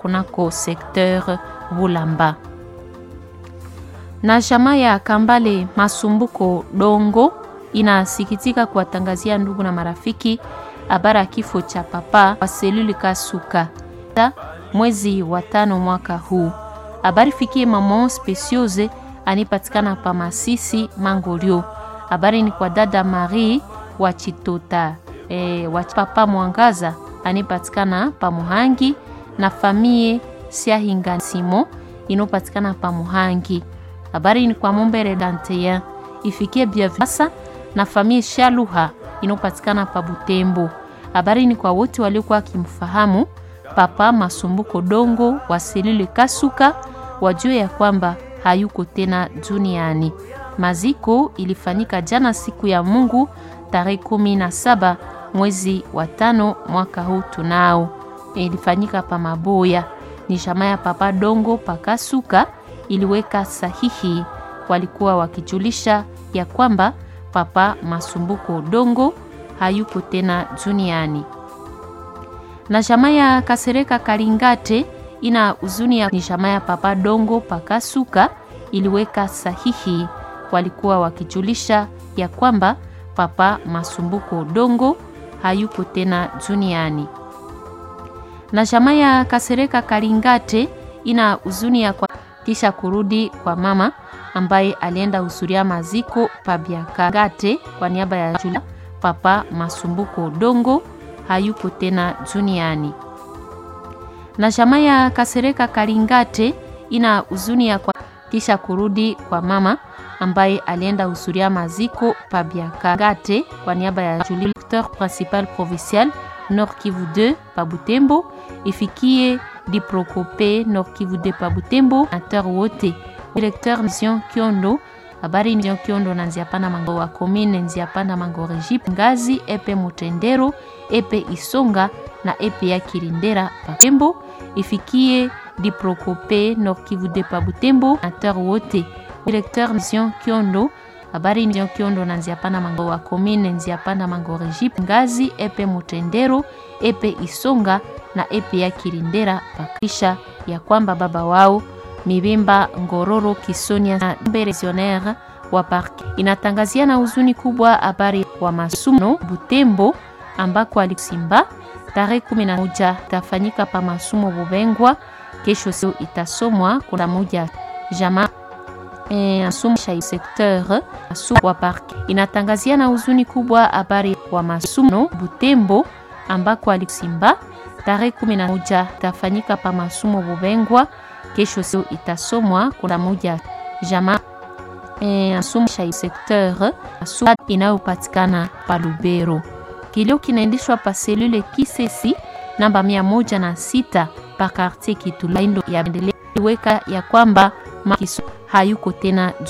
kunako sekteur Bulamba. Na jamaa ya Kambale Masumbuko Dongo inasikitika kuwatangazia ndugu na marafiki habari ya kifo cha papa wa seluli Kasuka mwezi wa tano mwaka huu. Habari fikie mama Speciose anipatikana pa Masisi Mangolio. Habari ni kwa dada Marie wa Chitota e, wa papa Mwangaza anipatikana pa Muhangi na famie Siahinga Simo inopatikana pa Muhangi. Habari ni kwa Mumbere Danteya ifikie Biavasa na famie Shaluha inopatikana pa Butembo. Habari ni kwa wote waliokuwa wakimfahamu papa Masumbuko Dongo wa selule Kasuka, wajue ya kwamba hayuko tena duniani. Maziko ilifanyika jana siku ya Mungu tarehe kumi na saba mwezi wa tano mwaka huu tunao, ilifanyika pa Maboya. Ni jamaa ya papa Dongo pakasuka iliweka sahihi, walikuwa wakijulisha ya kwamba papa Masumbuko Dongo hayuko tena duniani. Na jamaa ya Kasereka Kalingate ina huzuni ya ni jamaa ya papa Dongo pakasuka iliweka sahihi, walikuwa wakijulisha ya kwamba papa Masumbuko Dongo hayuko tena duniani. Na jamaa ya Kasereka Kalingate ina huzuni ya kwa kisha kurudi kwa mama ambaye alienda husuria maziko pabiakagate kwa niaba ya Julia, papa Masumbuko Dongo hayuko tena duniani. Na jamaa ya Kasereka Kalingate ina huzuni ya kwa kisha kurudi kwa mama ambaye alienda husuria maziko pabiakagate kwa niaba ya Julie, directeur principal provincial Nord Kivu 2 pa Butembo, ifikie Diprocope Nord Kivu 2 pa Butembo, ateur wote directeur mission Kiondo habari mission Kiondo na Nziapanda Mango wa commune Nziapanda Mango Regip Ngazi epe Mutendero epe Isonga na epe ya Kirindera pa Butembo, ifikie Diprocope Nord Kivu 2 pa Butembo, ateur wote directeur mission Kiondo habari mission Kiondo na Nziapanda Mango wa commune Nziapanda Mango Regip Ngazi epe Mutendero epe Isonga na epe ya Kirindera pakisha ya kwamba baba wao Mibimba Ngororo Kisonia na Beresionaire wa park inatangazia na huzuni kubwa habari wa masumo Butembo ambako alisimba tarehe 11 itafanyika pa masumo Bubengwa. Kesho sio itasomwa kuna moja jamaa eh, asumo sha secteur asu wa park inatangazia na huzuni kubwa habari wa masumo Butembo ambako alisimba tarehe 11 itafanyika pa masumo Bubengwa kesho sio itasomwa kuna moja jamaa e, asumsha secteur asu inayopatikana pa Lubero. Kilio kinaendeshwa pa selule Kisesi namba mia moja na sita pa quartier Kitulaindo ya endelea weka ya kwamba makiso hayuko tena